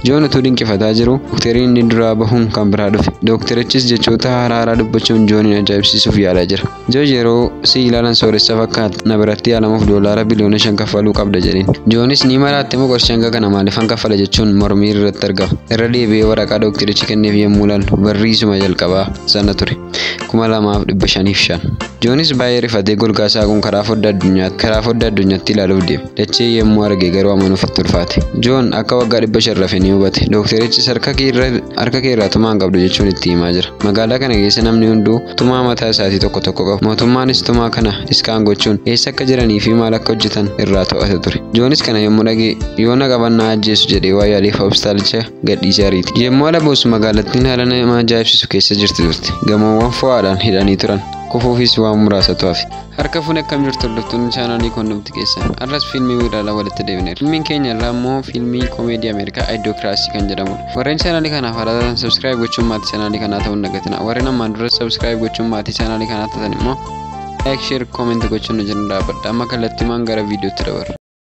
Joon utuu dinqifataa jiru dooktarii inni duraa bahuun kan biraa dhufe. Dooktarichis jechoota haaraa haaraa dubbachuun Joonin ajaa'ibsiisuuf yaalaa jira. Joo yeroo si ilaalan sooressa fakkaata na biratti yaalamuuf doolaara biliyoona shan kaffaluu qabda jedheen. Joonis ni maraatte moo qarshii hanga kana maaliifan kaffala jechuun mormii irratti argama. Irra deebi'ee waraqaa dooktarichi kenneef yommuu ilaalu barriisuma jalqabaa sana ture. kuma lamaaf dhibba shaniif shan. Joonis baay'ee rifatee golgaasaa kun karaa foddaa addunyaatti karaa foddaa addunyaatti ilaaluuf deeme. Dachee yommuu arge garuu amanuuf itti ulfaate. Joon akka waggaa dhibba shan rafe ni hubate. Dooktarichis harka kee irraa tumaa hin qabdu jechuun itti himaa jira. Magaalaa kana keessa namni hunduu tumaa mataa isaatii tokko tokko qabu. Mootummaanis tumaa kana iskaan gochuun eessa akka jiranii fi maal akka hojjetan irraa to'ata ture. Joonis kana yommuu dhagee yoo na qabannaa ajjeesu jedhee waa yaaleef hospitaalicha gadhiisee ariite. Yommuu ala buusu magaalattiin haala nama ajaa'ibsiisu keessa jirti turte. Gamoowwan fo'aadhaan hidhanii turan. kufuufis waan muraasatu hafe. Harka fuun akkam jirtu hordoftoonni chaanaalii konnumti keessan. Arras fiilmii wiiraalaa walitti deebineera. Fiilmiin keenya irraa immoo fiilmii koomeedii Ameerikaa Aayidokiraasii kan jedhamudha. Warreen chaanaalii kanaaf haala sabskiraayib gochuun maatii chaanaalii kanaa ta'uu hin dagatina. Warreen ammaan dura sabskiraayib gochuun maatii chaanaalii kanaa ta'an immoo laayik sheer koomentii gochuun nu jala dhaabbadha. Amma kallattiimaan gara viidiyootti dabarra.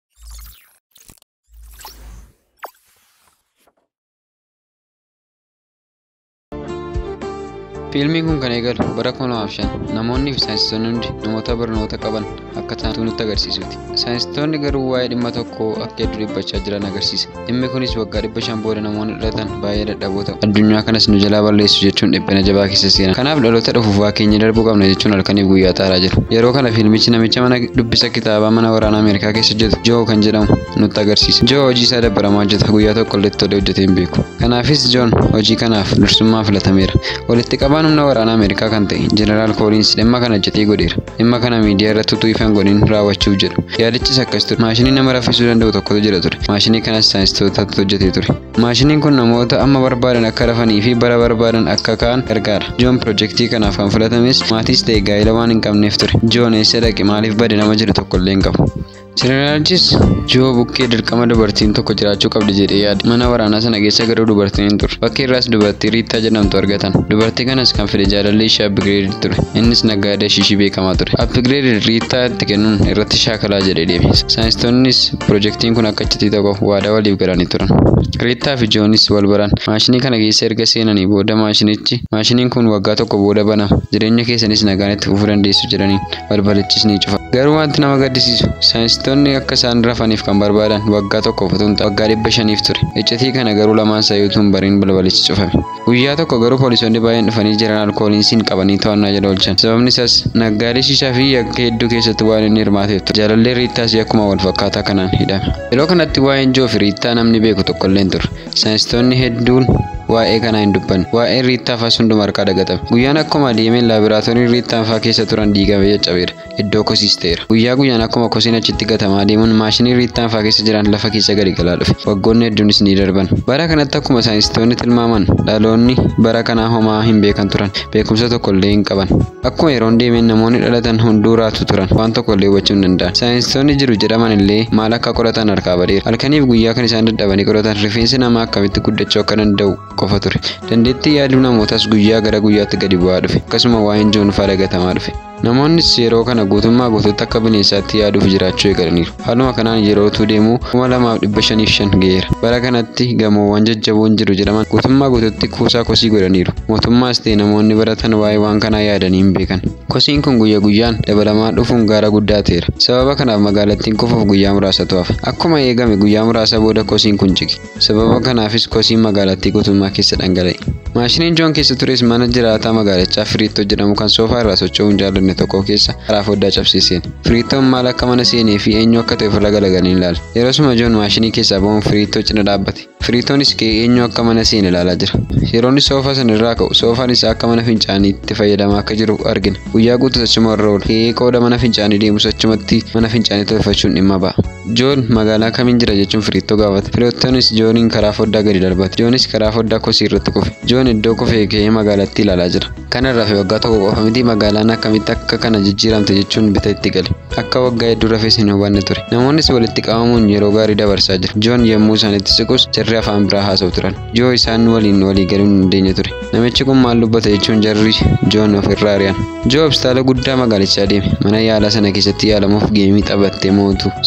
Fiilmiin kun kan eegalu bara 2005 namoonni fi saayinsistoonni hundi namoota barnoota qaban akka ta'an nutti agarsiisuuti. Saayinsistoonni garuu waa'ee dhimma tokkoo akka hedduu dhiphachaa jiran agarsiisa. Dhimmi kunis waggaa dhibba shan booda namoonni dhalatan baay'ee dadhaboo ta'u. Addunyaa kanas nu jalaa balleessu jechuun dhiphina jabaa keessa seenan. Kanaaf dhaloota dhufuuf waa keenya darbuu qabna jechuun halkaniif guyyaa xaaraa jiru. Yeroo kana fiilmichi namicha mana dubbisa kitaabaa mana waraanaa Ameerikaa keessa hojjetu Joo kan jedhamu nutti agarsiisa. Joo hojii isaa dabbaramaa hojjeta guyyaa tokko illee tolee hojjetee hin beeku. Kanaafis Joon hojii kanaaf dursummaa filatameera. Walitti qabaan humna waraanaa Ameerikaa kan ta'e Jeneraal Kooliins dhimma kana hojjetee godheera. Dhimma kana miidiyaa irratti utuu ifan godhin raawwachuuf jedhu. Yaadichis akkas ture. Maashinii nama raffisuu danda'u tokkotu jira ture. Maashinii kanas saayinsistootatu hojjetee ture. Maashiniin kun namoota amma barbaadan akka rafanii fi bara barbaadan akka ka'an gargaara. Joon piroojeektii kanaaf kan filatames maatiis ta'e gaa'ela waan hin qabneef ture. Joon eessa dhaqe maaliif bade nama jiru tokko illee hin qabu. Jeneraalichis Joo bukkee dirqama dubartiin tokko jiraachuu qabdi jedhee yaade. Mana waraanaa sana keessa garuu dubartiin hin turre. Bakki irraas dubartii Riittaa jedhamtu argatan. Dubartii kanas kan fide jaalalli ishee Abbigireed ture. Innis naggaadee ishii beekamaa ture. Abbigireed Riittaa itti kennuun irratti shaakalaa jedhee deeme. Saayinsistoonnis piroojeektiin kun akka iccitii tokko waadaa waliif galanii turan. Riittaa fi Joonis wal baran. Maashinii kana keessa erga seenanii booda maashinichi maashiniin kun waggaa tokko booda banama. Jireenya keessanis nagaan itti fufuu dandeessu jedhanii balbalichis ni cufa. Garuu wanti nama gaddisiisu saayinsistoonni akka isaan rafaniif kan barbaadan waggaa tokko utuu hin waggaa dhibba shaniif ture. Iccitii kana garuu lamaan sayuutu hin bariin balbalichi cufame. Guyyaa tokko garuu poolisoonni baay'een dhufanii jeneraal kooliinsiin qabanii to'annaa jala oolchan. Sababni isaas naggaalee shishaa fi yakka hedduu keessatti waan inni hirmaateef ture. Jaalallee Riittaas akkuma wal fakkaataa kanaan hidhame. Yeroo kanatti waa'een Joo fi Riittaa namni beeku tokko illee hin turre. Saayinsistoonni hedduun waa'ee kanaa hin dubbanne. Waa'ee Riittaa fa'aa hunduma harkaa dagatame. Guyyaan akkuma deemeen laaboraatoorii Riittaan fa'aa keessa turan diigamee caccabeera. Iddoo kosiis ta'eera. Guyyaa guyyaan akkuma kosiin achitti gatamaa deemuun maashinii Riittaan fa'aa keessa jiran lafa keessa gadi galaa dhufe. Waggoonni hedduunis ni darban. Bara kanatti akkuma saayinsistoonni tilmaaman dhaloonni bara kanaa homaa hin beekan turan. Beekumsa tokko illee hin qaban. Akkuma yeroon deemeen namoonni dhalatan hunduu raatu turan. Waan tokko illee hubachuu hin danda'an. Saayinsistoonni jiru jedhaman illee maal akka qoratan harkaa badeera. Halkaniif guyyaa kan isaan dadhabanii qoratan rifeensi namaa akkamitti guddachuu akka danda'u qofa ture. Dandeettii yaaduu namootaas guyyaa gara guyyaatti gadi bu'aa dhufe. Akkasuma waa'een Joon fa'aa dagatamaa dhufe. Namoonnis yeroo kana guutummaa guutuutti akka bineensaatti yaaduuf jiraachuu eegalaniiru. Haaluma kanaan yeroo utuu deemuu kuma lamaaf dhibba shaniif shan ga'eera. Bara kanatti gamoowwan jajjaboon jiru jedhaman guutummaa guutuutti kuusaa kosii godhaniiru. Mootummaas ta'e namoonni baratan waa'ee waan kanaa yaadanii hin beekan. Kosiin kun guyya guyyaan dabalamaa dhufuun gaara guddaa ta'eera. Sababa kanaaf magaalattiin kufuuf guyyaa muraasatu hafe. Akkuma eegame guyyaa muraasa booda kosiin kun jige. Sababa kanaafis kosiin magaalattii guutummaa keessa dhangala'e. Maashiniin Joon keessa tures mana jiraataa magaalichaa Firiittoo jedhamu kan soofaa irraa socho'uu hin jaallanne tokko keessa karaa foddaa cabsiiseen. Firiittoon maal akka mana seenee fi eenyu akka ta'e ofirra galagalanii ilaala. Yeroosuma Joon maashinii keessaa ba'uun Firiittoo cina dhaabbate. Firiittoonis ka'ee eenyu akka mana seene ilaalaa jira. Yeroo inni soofaa sana irraa ka'u soofaan isaa akka mana fincaanii itti fayyadamaa akka jiru argina. Guyyaa guutuu achuma irra oola. Ka'ee qooda mana fincaanii deemus achumatti mana fincaanii tolfachuun dhimma ba'a. Joon magaalaa kamiin jira jechuun Firiittoo gaafate. Firiittoonis Jooniin karaa foddaa gadi darbate. Joonis karaa foddaa kosii irratti kufe. Joon iddoo kufee ka'ee magaalattii ilaalaa jira. Kana irraa fi waggaa tokko qofa miti magaalaan akkamitti akka kana jijjiiramte jechuun bita itti gale. Akka waggaa hedduu rafes hin hubanne ture. Namoonnis walitti qabamuun yeroo gaarii dabarsaa jiru. Joon yommuu isaanitti siqus jarri afaan biraa haasa'u turan. Joo isaan waliin walii galuu hin dandeenye ture. Namichi kun maal dubbata jechuun jarri Joon ofirraa ari'an. Joo hospitaala guddaa magaalichaa deeme. Mana yaalaa sana keessatti yaalamuuf geemii taphattee mootu sirra jira.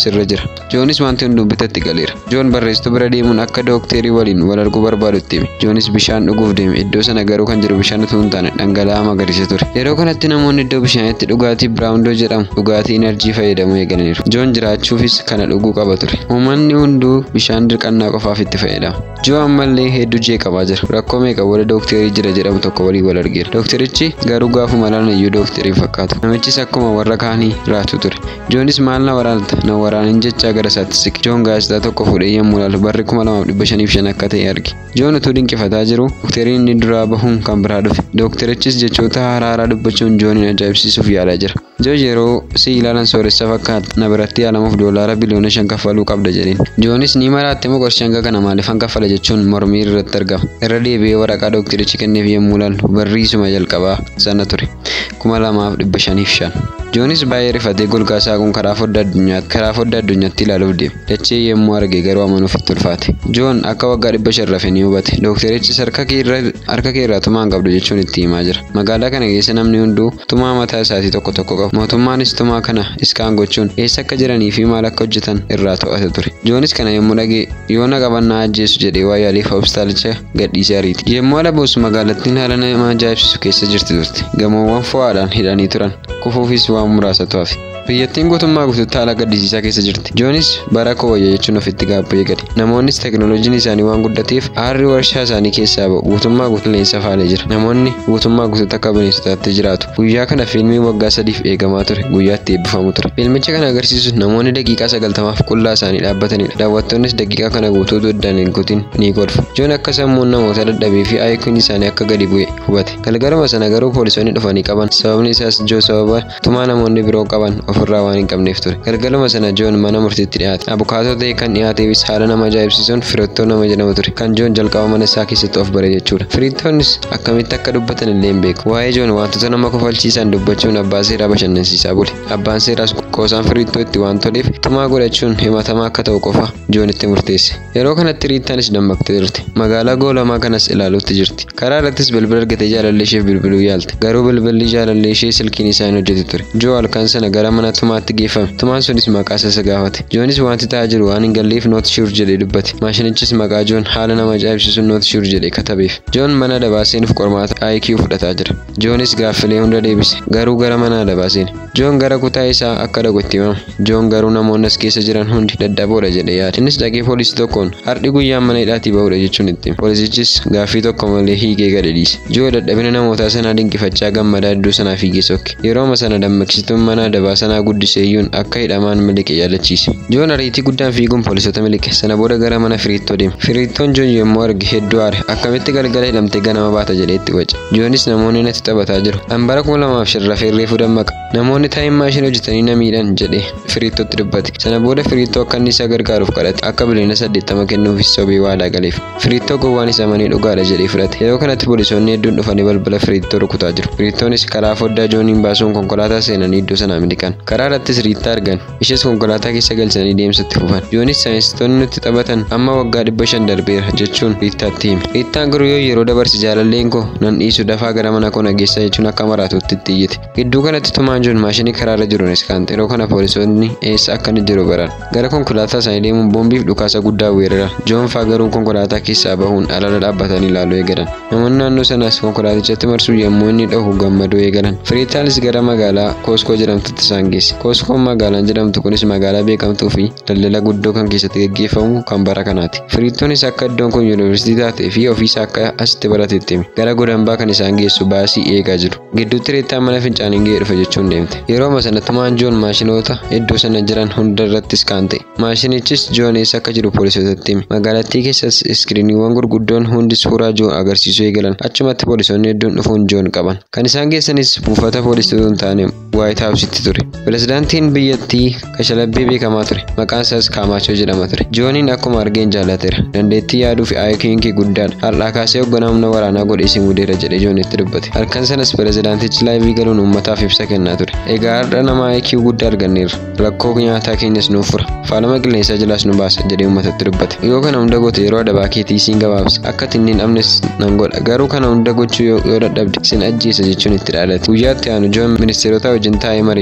Joonis wanti hunduu bitatti galeera. Joon barreessituu bira deemuun akka dookterii waliin wal arguu barbaadutti hime. Joonis bishaan dhuguuf deeme. Iddoo sana garuu kan jiru bishaan utuu hin taane dhangala'aa magariisa ture. Yeroo kanatti namoonni iddoo bishaaniitti dhugaatii biraawundoo jedhamu dhugaatii enerjii fayyadamuu eegalaniiru. Joon jiraachuufis kana dhuguu qaba ture. Uummanni hunduu bishaan dirqannaa qofaaf itti fayyadama. Joo ammallee hedduu jeeqamaa jira. Rakkoo meeqa wala dookterii jira jedhamu tokko walii wal argeera. Dookterichi garuu gaafuma laala iyyuu dookterii fakkaatu. Namichis akkuma warra kaanii raatu ture. Joonis maal na waraanta na waraanin jechaa gara isaatti siqe. Joon gaazexaa tokko fuudhee yommuu ilaalu barri kuma lamaaf dhibba shaniif shan akka ta'e arge. Joon utuu dinqifataa jiru dookteriin inni duraa bahuun kan biraa dhufe. Dookterichis jechoota haaraa haaraa dubbachuun Joonin ajaa'ibsiisuuf yaalaa jira. Joo yeroo si ilaalan sooressa fakkaata na biratti yaalamuuf doolaara biliyoona shan kaffaluu qabda jedheen. Joonis ni maraatte moo qarshii hanga kana maaliifan kaffala jechuun mormii irratti argama. Irra deebi'ee waraqaa dookterichi kenneef yommuu ilaalu barriisuma jalqabaa sana ture. kuma lamaaf dhibba shaniif shan. Joonis baay'ee rifatee golgaa saaquun karaa foddaa addunyaatti karaa foddaa addunyaatti ilaaluuf deeme. Dachee yommuu arge garuu amanuuf itti ulfaate. Joon akka waggaa dhibba shan rafe ni hubate. Dookterichis harka kee irraa tumaa hin qabdu jechuun itti himaa jira. Magaalaa kana keessa namni hunduu tumaa mataa isaatii tokko tokko qaba. Mootummaanis tumaa kana iskaan gochuun eessa akka jiranii fi maal akka hojjetan irraa to'ata ture. Joonis kana yommuu dhagee yoo na qabannaa ajjeesu jedhee waa yaaliif hospitaalicha gadhiisee ariite. Yommuu ala buusu magaalattiin haala nama ajaa'ibsiisu keessa jirti turte. Gamoowwan fo'aadhaan hidhanii turan. Kufuufis waan muraasatu hafe. Biyyattiin guutummaa guutuutti haala gaddisiisaa keessa jirti. Joonis bara kooyya jechuun ofitti gaabbee gade. Namoonnis teekinooloojiin isaanii waan guddateef aarri warshaa isaanii keessaa ba'u guutummaa guutulleensa faalee jira. Namoonni guutummaa guutuutti akka bineensotaatti jiraatu. Guyyaa kana fiilmii waggaa sadiif eegamaa ture. Guyyaatti eebbifamu ture. Fiilmicha kana agarsiisu namoonni daqiiqaa sagaltamaaf qullaa isaanii dhaabbatanidha. Daawwattoonnis daqiiqaa kana guutuu addaan hin kutin ni kolfu. Joon akka sammuun namoota dadhabee fi aayikuun isaanii akka gadi bu'e hubate. Galgaluma sana garuu poolisoonni dhufanii qaban. Sababni isaas Joo sababa tumaa namoonni biroo qaban ofirraa waan hin qabneef ture. Galgaluma sana Joon mana murtiitti dhiyaate. Abukaatoo ta'e kan dhiyaateefis haala nama ajaa'ibsiisuun firittoo nama jedhamu ture. Kan Joon jalqaba mana isaa keessatti of bare jechuudha. Firittoonnis akkamitti akka dubbatan illee hin beeku. Waa'ee Joon wantoota nama kofalchiisan dubbachuun abbaa seeraa bashannansiisaa bule. Abbaan seeraas qoosaan firittoo itti waan toleef tumaa godhachuun himatamaa akka ta'u qofa Joonitti murteesse. Yeroo kanatti Riittaanis dammaqtee jirti. Magaalaa goolamaa kanas ilaaluutti jirti. Karaa irrattis bilbila argatee jaalallee isheef bilbiluu yaalte. Garuu bilbilli jaalallee ishee silkiin isaa hin hojjetu ture. Joo halkan sana gara mana tumaatti geeffame. Tumaan sunis maqaa isa gaafate. Joonis wanti ta'aa jiru waan hin galleef noot shuur jedhee dubbate. Maashinichis maqaa Joon haala nama ajaa'ibsiisuun noot shuur jedhee katabeef. Joon mana adabaa seenuuf qormaata IQ fudhataa jira. Joonis gaaffilee hunda deebise. Garuu gara mana adabaa seene. Joon gara kutaa isaa akka dhaqu itti himama. Joon garuu namoonni as keessa jiran hundi dadhaboodha jedhee yaade. Innis dhaqee poolisii tokkoon har'i guyyaan mana hidhaatii bahudha jechuun itti hima. Poolisichis gaaffii tokko malee hiikee gadi dhiise. Joo dadhabina namootaa sanaa dinqifachaa gammadaa iddoo sanaa fiigee sokke. Yerooma sana dammaqsituun mana adabaa sanaa guddiseeyyuun akka hidhamaan miliqe yaadachiise. Joon ariitii guddaan fiiguun poolisoota miliqe. Sana booda gara mana firiittoo deeme. Firiittoon Joon yommuu arge hedduu aare. Akkamitti galgala hidhamtee ganama baata jedhee itti wace. Joonis namoonni natti taphataa jiru. Ambara kuma lamaaf shan rafee reefuu dammaqa. Namoonni taa'im maashinii hojjetanii na miidhan jedhee firiittootti dubbate. Sana booda firiittoo akka inni isa gargaaruuf kadhate. Akka biliyoona saddeettama kennuufis sobee waadaa galeef. Firiittoo gowwaan isa amanee dhugaadha jedhee fudhate. Yeroo kanatti poolisoonni hedduun dhufanii balbala firiittoo rukutaa jiru. Firiittoonis karaa foddaa Jooniin baasuun konkolaataa seenanii iddoo sanaa miliqan. Karaa irrattis Riittaa argan. Ishee konkolaataa keessa galchanii deemsatti fufan. Joonis saayinsistoonni nutti taphatan amma waggaa dhibba shan darbeera jechuun Riittaatti hime. Riittaan garuu yoo yeroo dabarse jaalalleen koo nan dhiisu dafaa gara mana koo nageessaa jechuun akka maraatutti itti iyyite. Gidduu kanatti tumaan Joon maashinii karaarra jiruunis kan yeroo kana poolisoonni eessa akka inni jiru baran. Gara konkolaataa isaanii deemuun boombiif dhukaasa guddaa weerara. Joon faa garuu konkolaataa keessaa bahuun alala dhaabbatanii ilaaluu eegalan. Namoonni naannoo sanaas konkolaatichatti marsuu yommuu inni dhahu gammaduu eegalan. Firiittaanis gara magaalaa Kooskoo jedhamtutti isaan geesse. Kooskoon magaalaan jedhamtu kunis magaalaa beekamtuu fi daldala guddoo kan keessatti gaggeeffamu kan bara kanaati. Firiittoonis akka iddoon kun yuunivarsiitii taatee fi ofiisaa akka asitti baratetti hime. Gara godambaa kan isaan geessu baasii eegaa jiru. Gidduutti Riittaan mana fincaaniin ga'ee dhufe jechuun deemte. Yerooma sana tumaan Joon maashinoota iddoo sana jiran hunda irrattis kan ta'e. Maashinichis Joon eessa akka jiru poolisootatti hime. Magaalattii keessas iskiriiniiwwan gurguddoon hundi suuraa Joon agarsiisuu eegalan. Achumatti poolisoonni hedduun dhufuun Joon qaban. Kan isaan geessanis buufata poolisii hin taane Waayit Haawusitti ture. Pirezidaantiin biyyattii kashalabbee beekamaa ture. Maqaan isaas Kaamaachoo jedhama ture. Jooniin akkuma argeen jaallateera. Dandeettii yaaduu fi IQ'n kee guddaadha. Har'aa kaasee hoogganaa humna waraanaa godhe isin mudeera jedhee Joon itti dubbate. Halkan sanas pirezidaantichi laayivii galuun uummataaf ibsa kennaa ture. Egaa har'a nama IQ guddaa arganneerra. Rakkoo nyaataa keenyas nuuf fura. Faalama qilleensaa jalaas nu baasa jedhee uummatatti dubbate. Yoo kana hunda goote yeroo adabaa keetii siin gabaabsa. Akka tinniin dhabnes nan godha. Garuu kana hunda gochuu yoo dadhabde sin ajjeesa jechuun itti dhaadate. Guyyaatti aanu Joon ministeerota wajjin taa'ee marii gochaa jira.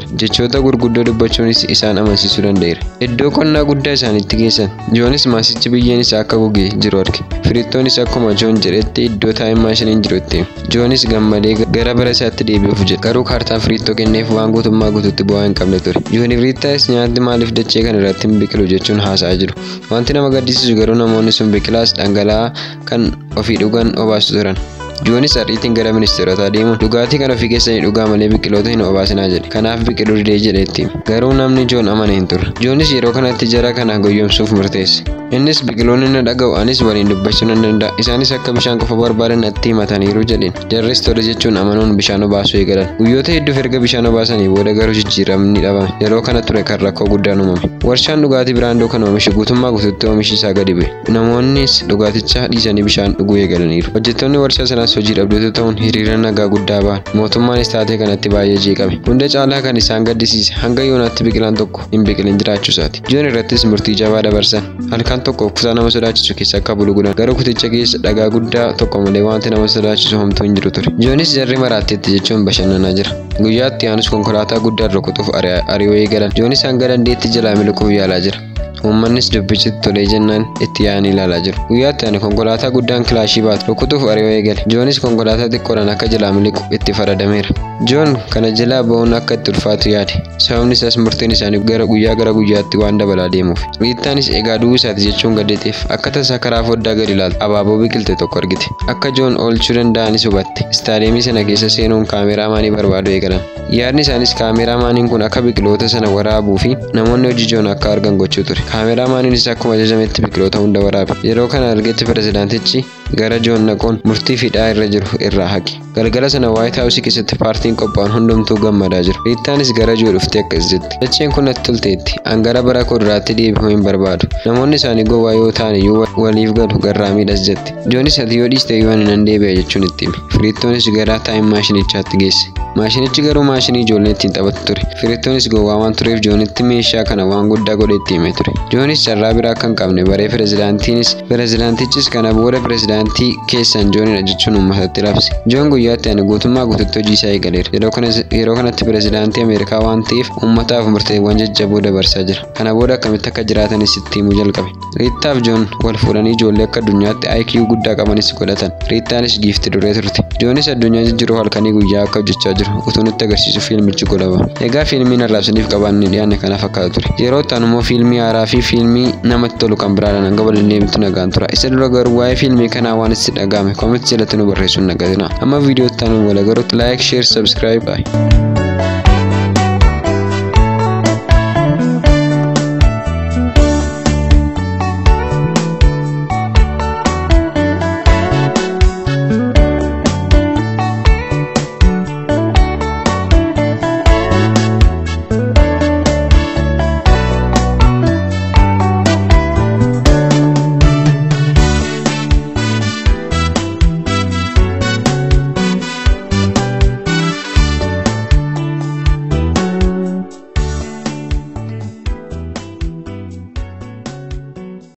jira. Jechoota gurguddoo dubbachuunis isaan amansiisuu danda'eera. Iddoo qonnaa guddaa isaanitti geessan. Joonis maasichi biyyeen isaa akka gogee jiru arge. Firittoonis akkuma Joon jedhetti iddoo taa'ee maashiniin jiru itti hime. Joonis gammadee gara bara isaatti deebi'uuf jedhe. Garuu kaartaan firittoo kenneef waan guutummaa guutuutti bu'aa hin qabne ture. Jooniif Riittaas nyaanni maaliif dachee kana irratti hin biqilu jechuun haasa'aa jiru. Wanti nama gaddisiisu garuu namoonni sun biqilaas dhangala'aa kan ofii dhugan obaasu turan. Joonis ariitiin gara ministeerotaa deemuun dhugaatii kan ofii keessanii dhugaa malee biqiloota hin obaasinaa jedhe. Kanaaf biqiluu didee jedhe itti hime. Garuu namni Joon amane hin turre. Joonis yeroo kanatti jara kana goyyomsuuf murteesse. Innis biqiloonni na dhaga'u anis waliin dubbachuu nan danda'a. Isaanis akka bishaan qofa barbaadan natti himataniiru jedheen. Jarris tole jechuun amanuun bishaan obaasuu eegalan. Guyyoota hedduuf erga bishaan obaasanii booda garuu jijjiiramni dhabame. Yeroo kana ture kan rakkoo guddaan uumame. Warshaan dhugaatii biraandoo kan oomishe guutummaa guutuutti oomishi isaa gadi bu'e. Namoonnis dhugaaticha dhiisanii bishaan dhuguu eegalaniiru. Hojjettoonni warshaa sanaas hojii dhabdoota ta'uun hiriira nagaa guddaa ba'an. Mootummaanis taatee kanatti baay'ee jeeqame. Hunda caalaa kan isaan gaddisiise hanga yoonaatti biqilaan tokko hin biqilin jiraachuu isaati. Joon irrattis murtii jabaa dabarsan. Halkan tokko kutaa nama sodaachisu keessa akka bulu godhan. Garuu kuticha keessa dhagaa guddaa tokko malee wanti nama sodaachisu homtuu hin jiru ture. Joonis jarri maraatteetti jechuun bashannanaa jira. Guyyaatti aanus konkolaataa guddaa rukutuuf ari'oo eegalan. Joonis hanga dandeetti jalaa miliquuf yaalaa jira. Uummannis dubbichitti tolee jennaan itti yaa'anii ilaalaa jiru. Guyyaatti ani konkolaataa guddaan kilaashii baatu rukutuuf ari'oo eegale. Joonis konkolaataa xiqqoodhaan akka jalaa miliqu itti faradameera. Joon kana jalaa ba'uun akka itti ulfaatu yaade. Sababni isaas murtiin isaanii gara guyyaa gara guyyaatti waan dabalaa deemuuf. Riittaanis egaa du'uu isaati jechuun gaddeeteef akka tasaa karaa foddaa gadi ilaaltu abaaboo biqilte tokko argite. Akka Joon oolchuu danda'anis hubatte. Istaadiyeemii sana keessa seenuun kaameraamaanii barbaadu eegalan. Yaadni isaanis kaameraamaaniin kun akka biqiloota sana waraabuu fi namoonni hojii Joon akka argan gochuu ture. Kaameraamaaniinis akkuma ajajametti biqiloota hunda waraabe. Yeroo kana argetti pirezidaantichi gara Joon naquun murtii fiidhaa irra jiru irraa haqe. Galgala sana Waayit Haawusii keessatti paartiin qophaa'an hundumtuu gammadaa jiru. Riittaanis gara Joo dhuftee akkas jetti. Dacheen kun natti tolteetti. Angara bara kuduraatti deebi'uu hin barbaadu. Namoonni isaanii gowwaa yoo ta'an iyyuu waliif galu garraa miidhas jetti. Joonis ati yoo dhiiste iyyuu ani nan deebi'a jechuun itti hime. Firiittoonis gara taa'im maashinichaatti geesse. Maashinichi garuu maashinii ijoollee ittiin taphatu ture. Firiittoonis gowwaa waan tureef Joonitti meeshaa kana waan guddaa godhee itti hime ture. Joonis carraa biraa akka hin qabne baree pirezidaantiinis pirezidaantichis kana booda pirezidaantii keessan Joonidha jechuun uummatatti labse. Joon guyyaatti ani guutummaa guututti hojii isaa eegaleera. Yeroo kanatti pirezidaantii Ameerikaa waan ta'eef uummataaf murteewwan jajjaboo dabarsaa jira. Kana booda akkamitti akka jiraatanis itti himuu jalqabe. Riittaaf Joon wal fuudhanii ijoollee akka addunyaatti IQ guddaa qabanis godhatan. Riittaanis giifti duree turte. Joonis addunyaa jijjiiruu halkanii guyyaa akka hojjechaa jiru utuu nutti agarsiisu fiilmichi godhama. Egaa fiilmiin arraabsaniif qabaanne dhiyaanne kana fakkaata ture. Yeroo ta'an immoo fiilmii haaraa fi fiilmii namatti tolu kan biraadhaan hanga waliin deemtu nagaan tura. Isa dura garuu waa'ee fiilmii kanaa waan itti dhaga'ame koomentii jalatti nu barreessuun nagatina. Amma viidiyoo itti aanu wal agarutti laayik, sheer, sabskiraayib.